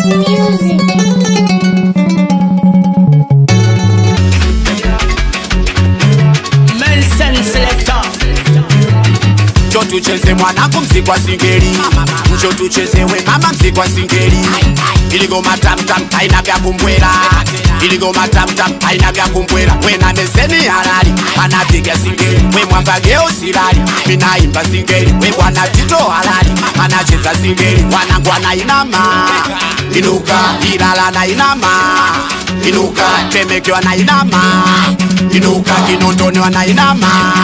Music. Mensen selector. Njo tucheze mwanangu mziki wa singeli Njo tucheze we mama mziki wa singeli Iligoma tamtam haina vya kumbwela Iligoma tamtam haina vya kumbwela We na meseni halali anapiga singeli We mwamba geo silali minaimba singeli We bwana tito halali anacheza singeli Wanangu anainama Inuka ilala na inama Inuka temeke wanainama Inuka kinondoni wanainama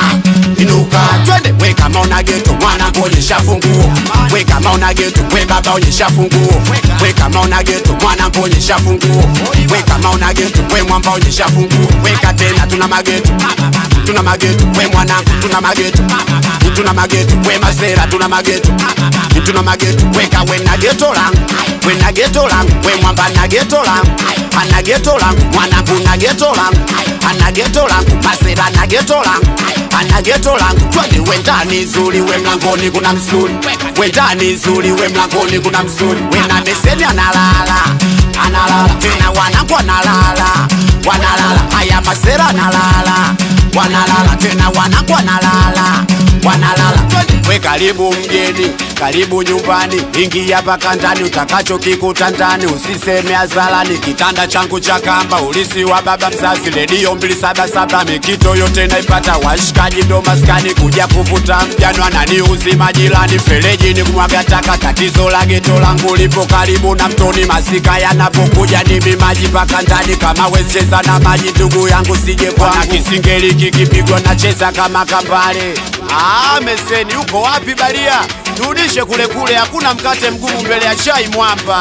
Inuka twende we kama una geto mwana kuonyesha funguo we kama una geto we baba onyesha funguo we kama una geto mwana kuonyesha funguo we kama una geto we mwamba onyesha funguo weka tena tuna mageto tuna mageto we mwanangu tuna mageto tuna mageto we masera tuna mageto tuna mageto weka we na geto langu we na geto langu we mwamba na geto langu ana geto langu mwanangu na geto langu ana geto langu masera na geto langu ana geto langu twende we ndani zuri we mlangoni kuna msuri we ndani zuri we mlangoni kuna msuri we na meseni analala analala tena wanangu analala wanalala haya masera analala wanalala tena wanangu wanalala wanalala twende we karibu mgeni karibu nyumbani ingia paka ndani utakacho kikuta ndani usiseme hazalani kitanda changu cha kamba ulisi wa baba mzazi redio mbili saba saba mikito yote naipata washikaji ndo maskani kuja kuvuta mjano anani uzima jirani fereji ni kumwaga taka tatizo la geto langu lipo karibu na mtoni masika yanapokuja nimi maji paka ndani kama wecheza na maji ndugu yangu sije kwana kisingeli kikipigwa nacheza kama kambale Ah, meseni uko wapi baria? Turudishe kule kule, hakuna mkate mgumu mbele ya chai mwamba.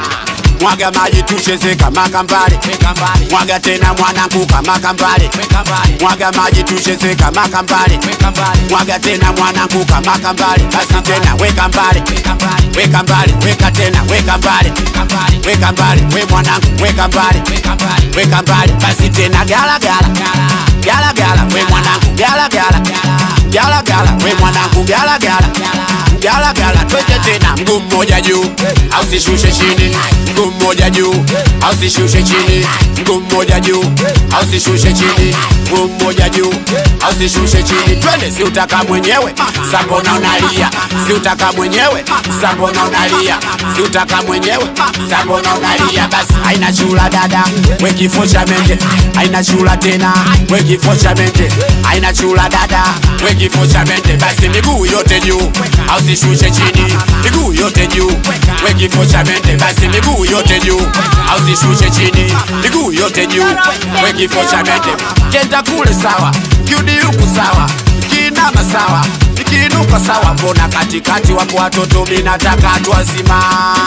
Mwaga maji tucheze kama kambale, mwaga tena mwanangu kama kambale, mwaga maji tucheze kama kambale, mwaga tena mwanangu kama kambale, basi tena weka mbale, weka mbale, weka tena weka mbale, weka mbale, we mwanangu weka mbale, weka mbale, basi tena gala gala, gala gala, we mwanangu gala gala, gala gala, we mwanangu gala gala, gala gala, twende tena mguu mmoja juu, au sishushe chini, mguu mmoja juu, au sishushe chini, mguu mmoja juu, au sishushe chini, mguu mmoja juu, au sishushe chini, twende, si utaka mwenyewe, sambona unalia, si utaka mwenyewe, sambona unalia, si utaka mwenyewe, sambona unalia, basi haina chula dada, we kifo cha mende, haina chula tena, we kifo cha mende, haina chula dada, we kifo cha mende, basi miguu yote juu, au sishushe chini, miguu yote juu, we kifo cha mende, basi miguu yote juu, au sishushe chini, miguu yote juu, we kifo cha mende, kenda kule sawa, kiudi huku sawa, kinama sawa, ikiinuka sawa, mbona katikati wapo watoto, minataka watu wazima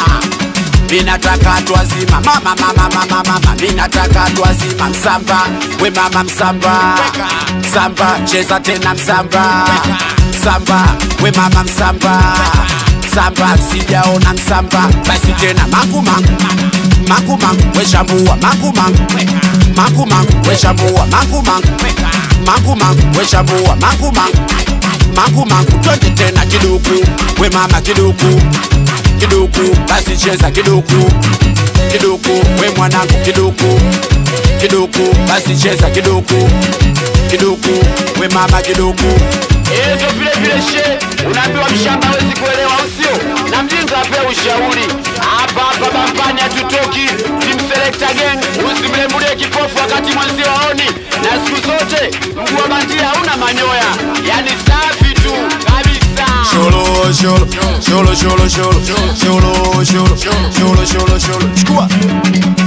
minataka watu wazima mama mama mama mama minataka watu wazima msamba we mama msamba msamba cheza tena msamba msamba we mama msamba msamba sijaona msamba basi tena mangu mangu mangu mangu we shambua mangu mangu mangu mangu we shambua mangu mangu mangu mangu we shambua mangu mangu mangu mangu twende tena kiduku we mama kiduku kiduku basi cheza kiduku kiduku we mwanangu kiduku kiduku basi cheza kiduku kiduku we mama kiduku Ezo vile vile she, unaambiwa mshamba hawezi kuelewa usio na mjinga apewe ushauri. Hapa hapa Bampani hatutoki, team selector gang, usimlembulie kipofu wakati mwenzio aoni, na siku zote mguu wa bandia hauna manyoya, yani safi tu kabisa. Sholo sholo sholo sholo sholo sholo sholo sholo sholo sholo chukua